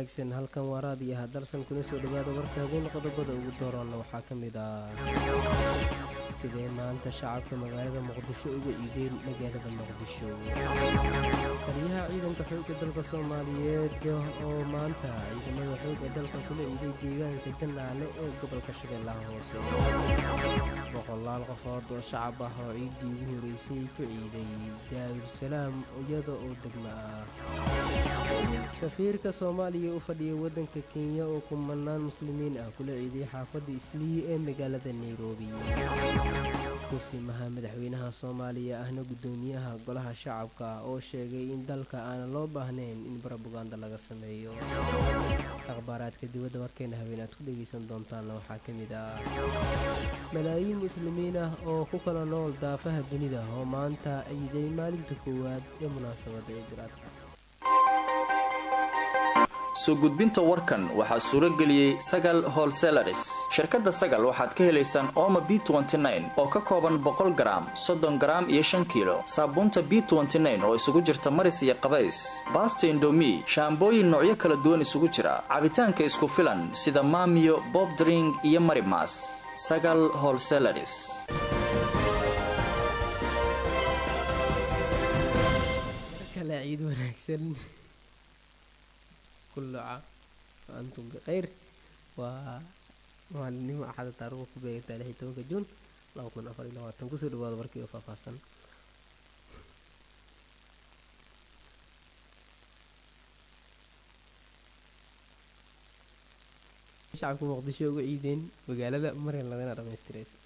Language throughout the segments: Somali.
wanaagsan halkan waa raadiyaha dalsan kuna soo dhowaada warka habeen qodobada ugu doorana waxaa ka mid ah sidee maanta shacabka magaalada muqdisho uga iideen magaalada muqdisho taliyaha ciidanka xoogga dalka soomaaliyeed oo maanta ciidamada xoogga dalka kula iiday deegaanka janaale ee gobolka shabeellaha hoose boqolaal qofood oo shacab ah oo ciiddii ugu horeysay ku ciiday daarusalaam iyada oo degmo ah safiirka soomaaliya u fadhiya waddanka kenya oo kumanaan muslimiin ah kula ciiday xaafadda islii ee magaalada nairobi kusimaha madaxweynaha soomaaliya ahna guddoomiyaha golaha shacabka oo sheegay in dalka aanan loo baahnayn in barobaganda laga sameeyo akhbaaraadka dibadda warkeena habeen aad ku dhegaysan doontaanna waxaa ka mid ah malaayiin muslimiin ah oo ku kala nool daafaha dunida oo maanta ciiday maalinta koowaad ee munaasabadda ee jiraadka soo gudbinta warkan waxaa suuro geliyey sagal holselaris shirkadda sagal waxaad ka helaysaan ooma b oo ka kooban boqol garaam soddon garaam iyo shan kiilo saabuunta b oo isugu jirta maris iyo qabays baasta indomi shaambooyin noocyo kala duwan isugu jira cabitaanka isku filan sida maamiyo bobdring iyo marimas sagal holselaris ciid wanaagsan kulluca antum bikhayr waa maalinimo axada taariikhda ku beegantaa lix iyo tobanka juun laba kun afar iyo labaatan kusoo dhawaada warkii oo faahfaahsan shacabka muqdisho uga ciideen magaalada maryan lagana dhamaystiraysa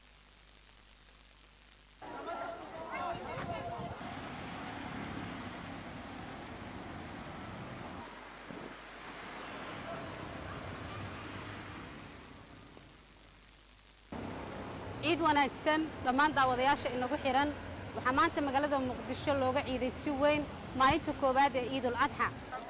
ciid wanaagsan dhammaan daawadayaasha inagu xihan waxaa maanta magaalada muqdisho looga ciiday si weyn maalinta koowaad ee ciidul adxa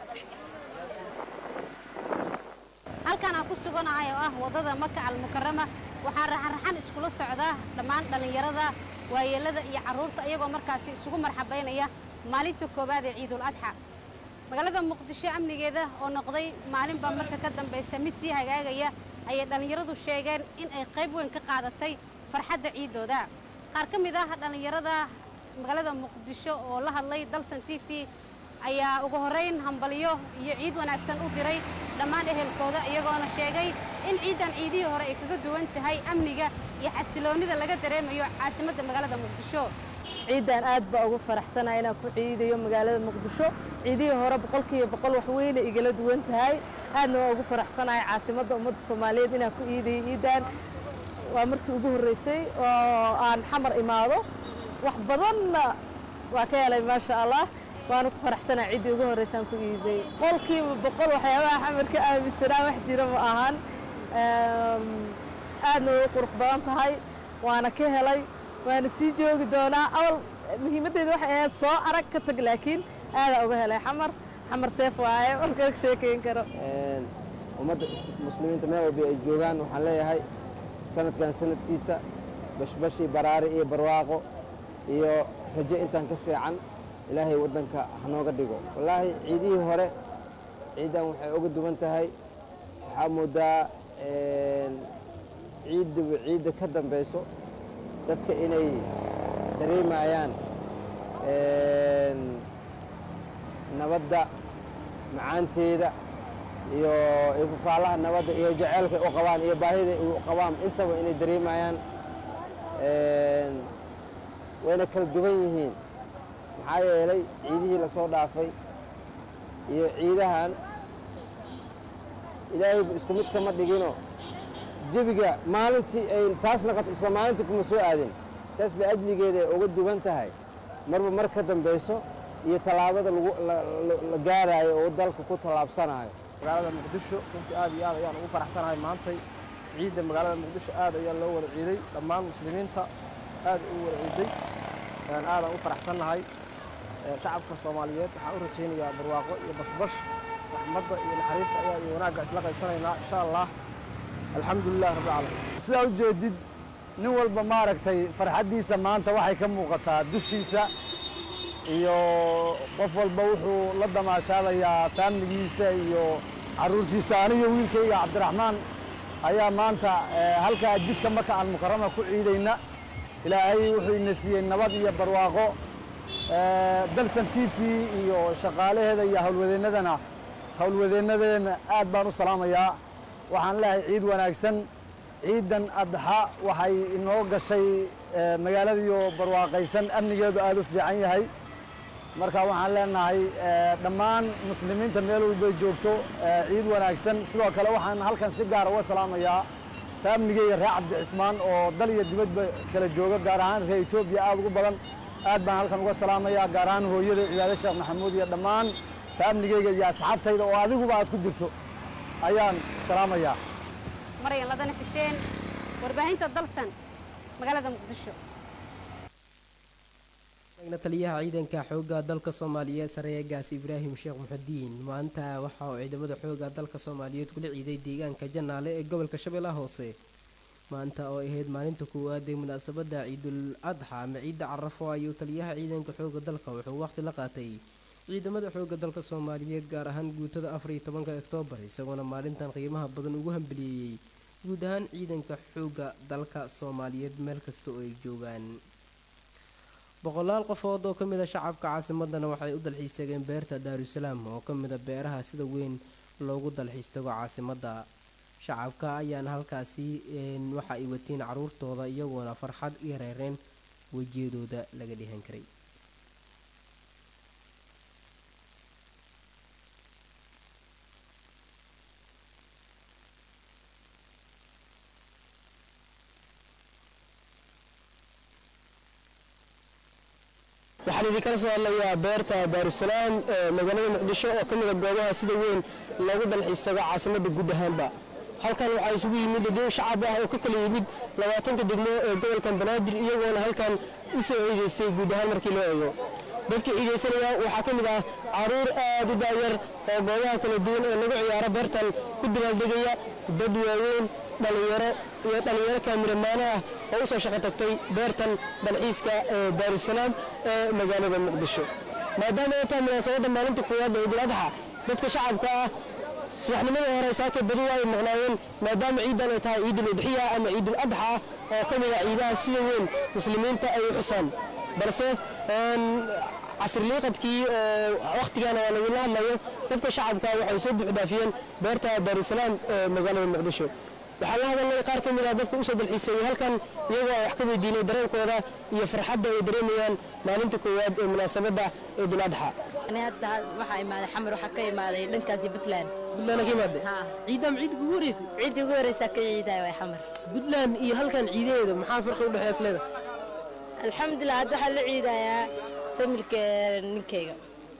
halkan aan ku suganahay oo ah waddada maka almukarama waxaa raxanraxan iskula socda dhammaan dhallinyarada waayeellada iyo carruurta iyagoo markaasi isugu marxabaynaya maalinta koowaad ee ciidul adxa magaalada muqdisho amnigeeda oo noqday maalinba marka ka dambaysa mid sii hagaagaya ayay dhallinyaradu sheegeen in ay qayb weyn ka qaadatay farxadda ciiddooda qaar ka mid ah dhallinyarada magaalada muqdisho oo la hadlay dalsan t v ayaa ugu horrayn hambalyo iyo ciid wanaagsan u diray dhammaan ehelkooda iyagoona sheegay in ciiddan ciidihii hore ay kaga duwan tahay amniga iyo xasiloonnida laga dareemayo caasimadda magaalada muqdisho ciidan aad baa ugu faraxsanaa inaan ku ciidayo magaalada muqdisho ciidihii hore boqolkiiba boqol wax weyna igala duwan tahay aadna waa ugu faraxsanahay caasimadda ummadda soomaaliyeed inaan ku iidayo ciidan waa markii ugu horreysay oo aan xamar imaado wax badanna waa ka helay maasha allah waana ku faraxsanaa ciddii ugu horreysaan ku iiday boqolkiiba boqol waxyaabaha xamar ka aaminsanaa wax jira ma ahan aadna way u qurux badan tahay waana ka helay waana sii joogi doonaa awal muhiimaddeeda waxay ahayd soo arag ka tag laakiin aadaa uga helay xamar xamar seef waaye walkaga sheekayn karo ummadda muslimiinta meel walba ay joogaan waxaan leeyahay sanadkan sanadkiisa bashbashi baraari iyo barwaaqo iyo rajo intaan ka fiican ilaahay waddanka hanooga dhigo wallaahi ciidihii hore ciiddan waxay uga duwan tahay waxaa moodaa ciidduba ciidda ka dambayso dadka inay dareemayaan nabadda macaanteeda iyo ifafaalaha nabadda iyo jaceylka u qabaan iyo baahida u qabaan intaba inay dareemayaan wayna kala duwan yihiin maxaa yeelay ciidihii lasoo dhaafay iyo ciidahan ilaahayba isku mid kama dhigino jebiga maalintii ay taas naqato isla maalintii kuma soo aadin taas liajligeeda ay uga duwan tahay marba mar ka dambayso iyo tallaabada la gaaraayo oo dalka ku tallaabsanayo magaalada muqdisho runtii aad iyo aad ayaan ugu faraxsanahay maantay ciidda magaalada muqdisho aad ayaa loo wada ciiday dhammaan muslimiinta aad u wada ciiday aadaan u faraxsannahay shacabka soomaaliyeed waxaan u rajaynayaa barwaaqo iyo bashbash raxmadda iyo naxariista ayaa iyo wanaagga isla qaybsanaynaa insha allah alxamdulilah rabbilcaalamiin sidaa u jeedid nin walba maaragtay farxaddiisa maanta waxay ka muuqataa dushiisa iyo qof walba wuxuu la damaashaadayaa faamligiisa iyo carruurtiisa aniyo wiilkayga cabdiraxmaan ayaa maanta halkaa jidka maka almukarama ku ciidayna ilaahay wuxuu ina siiyey nabad iyo barwaaqo dalsan t v iyo shaqaalaheeda iyo howlwadeennadana howlwadeennadeena aad baan u salaamayaa waxaan leehay ciid wanaagsan ciidan adxa waxay inoo gashay magaaladiiyo barwaaqaysan amnigeedu aad u fiican yahay marka waxaan leenahay dhammaan muslimiinta meel walbay joogto ciid wanaagsan sidoo kale waxaan halkan si gaara uga salaamayaa faamligeyga reer cabdicismaan oo dal iyo dibadba kala jooga gaar ahaan reer etoobiya aad ugu badan aad baan halkan uga salaamayaa gaar ahaan hooyada cibaade sheekh maxamuud iyo dhammaan faamligeyga iyo asxaabtayda oo adiguba aad ku jirto ayaan salaamayaa maryan ladane xuseen warbaahinta dalsan magaalada muqdisho taliyaha ciidanka xoogga dalka soomaaliyeed sareegaas ibraahim sheekh muxudiin maanta waxa uu ciidamada xoogga dalka soomaaliyeed kula ciiday deegaanka janaale ee gobolka shabeellaha hoose maanta oo ahayd maalinta koowaad ee munaasabadda ciidul adxa ama ciidda carafo ayuu taliyaha ciidanka xoogga dalka wuxuu waqhti la qaatay ciidamada xoogga dalka soomaaliyeed gaar ahaan guutada afar iyo tobanka oktoobar isagoona maalintan qiimaha badan ugu hambaliyeeyey guud ahaan ciidanka xoogga dalka soomaaliyeed meel kasta oo ay joogaan boqolaal qofood oo ka mid a shacabka caasimadana waxay u dalxiis tageen beerta daarusalaam oo ka mid a beeraha sida weyn loogu dalxiis tago caasimadda shacabka ayaana halkaasi waxa ay wateen caruurtooda iyagoona farxad iyo reereen wejiyadooda laga dhihan karay waxaan idinkala soo hadlayaa beerta daarusalaam ee magaalada muqdisho oo ka mida goobaha sida weyn loogu dalxiisago caasimadda guud ahaanba halkan waxaa isugu yimid dhow shacab ah oo ka kala yimid labaatanka degmo ee gobolkan banaadir iyagoona halkan u soo ciidaystay guud ahaan markii loo eego dadka ciidaysanaya waxaa ka mid ah caruur aad u daayar oo goobaha kala duwan ee lagu ciyaaro beertan ku dabaaldegaya dad waaweyn dhallinyaro iyo dhallinyaro kaamiramaano ah oo u soo shaqo tagtay beertan dalxiiska ee daarusalaam ee magaalada muqdisho maadaama ay tahay munaasabadda maalinta koowaad ee idul adxa dadka shacabka ah subaxnimadii hore saaka badi waa ay maqnaayeen maadaama ciidan ay tahay ciidul udxiya ama ciidul adxa oo ka mid a ciidaha sida weyn muslimiinta ay u xusaan balse casriliiqadkii wakhtigan waa lagula hadlayo dadka shacabka waxay soo buuxdhaafiyeen beerta daarusalaam ee magaalada muqdisho waxaa la hadalnay qaar ka mid ah dadka usoo dalxiisayay halkan iyagoo ay wax ka weydiinay dareenkooda iyo farxadda ay dareemayaan maalinta koowaad ee munaasabadda ciidul adxa hadda waxaa imaaday xamar waxaa ka imaaday dhankaasi puntland buntland ka imaade ciidam ciidda kugu horeysa ciiddii ugu horeysaa ka ciidaaya waa xamar puntland iyo halkan ciidaheeda maxaa farqi u dhexeeya isleeda alxamdulilah hadda waxaa la ciidayaa familka ninkayga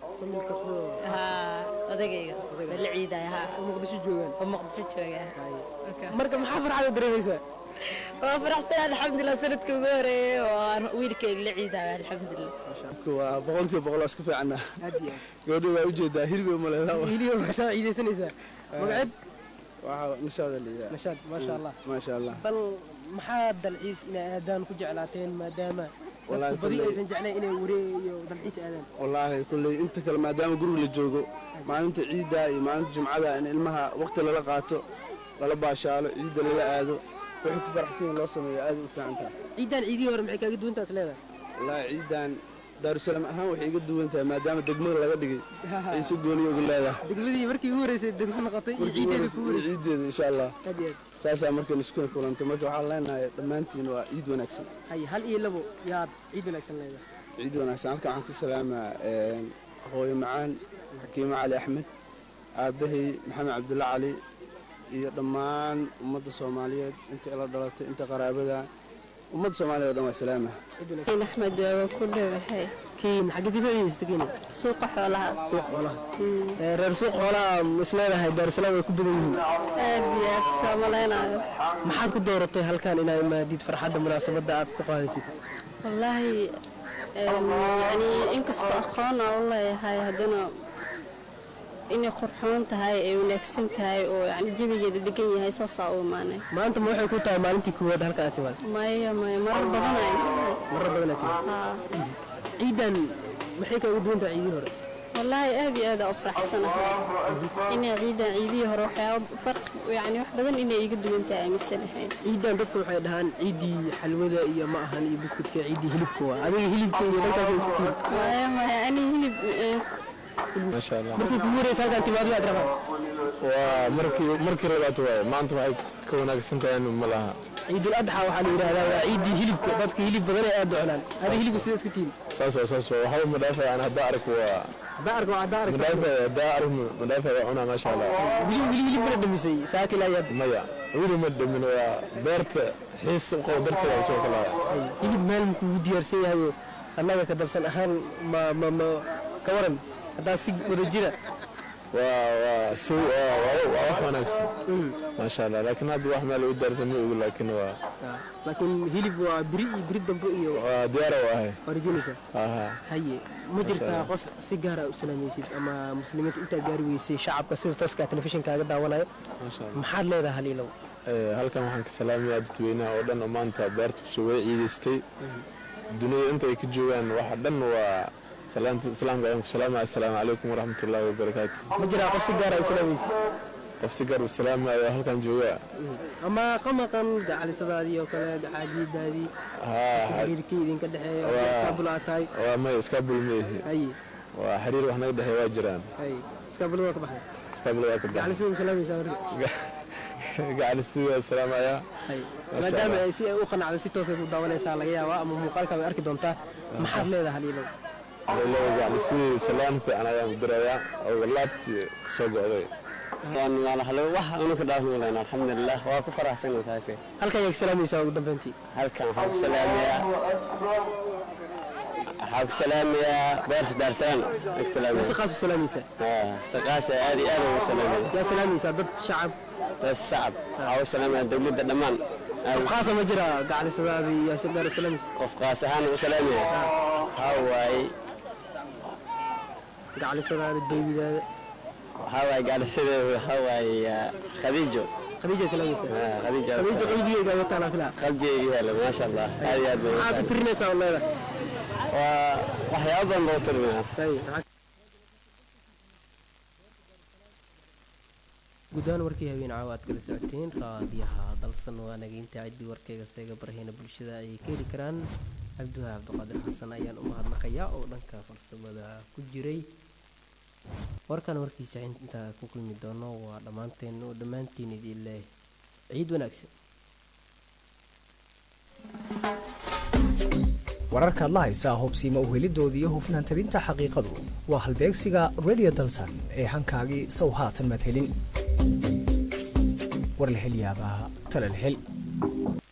odagayga la ciidaya muqdisho joogaan oo muqdisho jooga marka maxaa farxada dareemaysaa waa faraxsan alxamdulilah sanadkii ugu horeeyey oo aan wiilkayga la ciidaya alxamdulilah waa boqolkiiba boqol iska fiicana gabadha waa ujeedaa hilibay umaleedaa hilibay markasaa ciidaysanaysaa magaceed waxaa nashaada liidaa nashaad maasha allah maasha allah bal maxaa dalxiis inay aadaan ku jeclaateen maadaama dadku badi aysan jeclayn inay waree iyo dalxiis aadaan wallaahi kulley inta kale maadaama guriga la joogo maalinta ciidda iyo maalinta jumcada in ilmaha waqti lala qaato lala baashaalo ciidda lala aado wixii ku faraxsan yihin loo sameeyo aad u fiican tahay ciidan ciidihii hore maxay kaaga duwantaas leedahay wallaahi ciidan daarusalaam ahaan waxay iga duwan tahay maadaama degmada laga dhigay ay si gooniya ugu leedahay degmadii markii ugu horeysay degmo noqotay iyo ciideeda kugu horeysay ciideeda insha allah aad iyo aad saasaa markan isku kulantay marka waxaan leenahay dhammaantiin waa ciid wanaagsan hay hal iyo labo yaad ciid wanaagsan leedahay ciid wanaagsan halkan waxaan ka salaamaa hooyo macaan xakiimo cali axmed aabbahay maxamed cabdulla cali iyo dhammaan ummadda soomaaliyeed inta ila dhalatay inta qaraabada ummadda soomaaliya o dhan waa salaama axmed waa ku dhowahay kiin xaggee kasoo yeesata kiina suuqa xoolaha suuq xoolaha reer suuq xoolaha isleedahay daarusalaam way ku badan yihiin aad iyo aad soo malaynayo maxaad ku dooratay halkan inaad imaadid farxadda munaasabadda aad ku qaadaysid wallaahi yani inkastoo aqoon aan u leeyahay haddana inay qurxoon tahay ay wanaagsan tahay oo yani jabigeeda degan yahay saasaa u imaanay maanta ma waxay ku tahay maalintii koowaad halka aad timaad maya maya marar badan ay marar badan aad timaad haa ciidan maxay kaaga duwan tahay ciidii hore wallaahi aad iyo aad aa u faraxsanahay inay ciidan ciidihii hore waxyaaba farqi yani wax badan inay iga duwan tahay aaminsanahayn ciidan dadku waxay dhahaan ciiddii xalwada iyo ma ahan iyo buskudka ciiddii hilibka waa adiga hilibka iyo dhankaas isku tihin maya maya ani hilib eh, maasha allah markii kugu horeysa halkaan timaado waad rabaa waa markii markii labaad waaye maanta waxay ka wanaagsan tahay ma laha ciidul adxa waxaa la yidhaahdaa waa ciiddii hilibka dadka hilib badan ay aad u cunaan adiga hilibka sida isku tihin saas waa saas waa waxba madhaafaya aan haddaa arko waa haddaa arko haddaa arko madhaafaya haddaa arko madhaafaya waa cunaa maasha allah wili wili hilib mana dhamisay saaki ilaa yaad maya wili ma dhamin waa beerta xiis u qabo darteeda u soo kalaya hilib meel ma kugu diyaarsan yahayo annaga ka darsan ahaan ma ma ma ka waran haddaa si wada jira waa waa si waa waa waa wax wanaagsan maasha allah laakiin hadda wax meel u daarsan ma ogu laakiin waa laakiin hilib waa biri iyo biri dambe iyo waa diyaara u ahay waa rajinaysaa aha haye ma jirtaa qof si gaara u salaamaysid ama muslimiinta intaa gaari weysay shacabka sida tooska telefishinkaaga daawanayo maasha allah maxaad leedahay haliilow Ee, halkan waxaan ka salaamayaa dadweynaha oo dhan oo maanta beerta kusoo wada ciidaystay dunida inta ay ka joogaan waxa dhan waa salaanta islaamka ayaan ku salaamaya assalaamu calaykum waraxmatullaahi wabarakaatu ma jiraa qof si gaara u salaamaysid qof si gaar u salaamayo oo halkan jooga ama qamaqan gacalisadaadii oo kale gacaajiidaadii haa xiriirkii idinka dhexeeya Waa- iskaabul aad tahay waa may iskaabul meehi haye waa xiriir wax naga dhexeeya waa jiraan haye iskaabulada waa ka baxday iskaabul waa ka baxay gacalisada ma salaamaysaa marka gacalistiida salaamaya haye Masha maadaama Allah. ay si ay u qanacdo si toosay ku daawanaysaa laga yaabaa ama muuqaalka way arki doontaa maxaad leedahay haliilow leelo gacalistiida salaam fiican ayaan u dirayaa oo laabtii kasoo go'day wax unuka dhaafnoolen alxamdulilah waa ku faraxsana saake halkan yaad salaamaysaa ugu dambeyntii halkan waxaa ku salaamayaa waxaa ku salaamayaa beerta daarsalaan ku si salaamaya qaas u salaamaysaa saqaasa aad iyo aad ugu salaamaya yaa salaamaysaa dad shacab dad shacab waxaa u salaamaya dowladda dhammaan qof qaasa ma jira gacalisadaadii yaa si gaar u salaamaysa qof qaas ahaan u salaamaya waxaa waaye gacalisadaada beebidaada waxaa waaye gaadhisadeeda waxaa waaye ah, khadiijo khadiija salaamaysaa Ah, khadiijo khadiija qalbigeyga ayaa taalaa filaa qalbigeyga yaala maasha allah aad iyo aad bay maxaad ku tirinaysaa oo leedahay waa waxyaabo badan baa u tirminaa Haye, maxaa- guddaan warkii habeen caawa aad kala socoteen raadiyaha dalsan waa nageynta ciddii warkayga seega barahayna bulshada ayay ka heli karaan cabduha cabdiqaadir xasan ayaan u mahadnaqayaa oo dhanka farsamada ku jiray warkan warkiisa intaa ku kulmi doono waa dhammaanteen oo dhammaantiin idin leh ciid wanaagsan wararkaad la haysaa hubsiima uhelidoodii iyo hufnaan tabinta xaqiiqadu waa halbeegsiga radio dalsan ee hankaagii sow haatan maad helin war la hel yaabaa tala la hel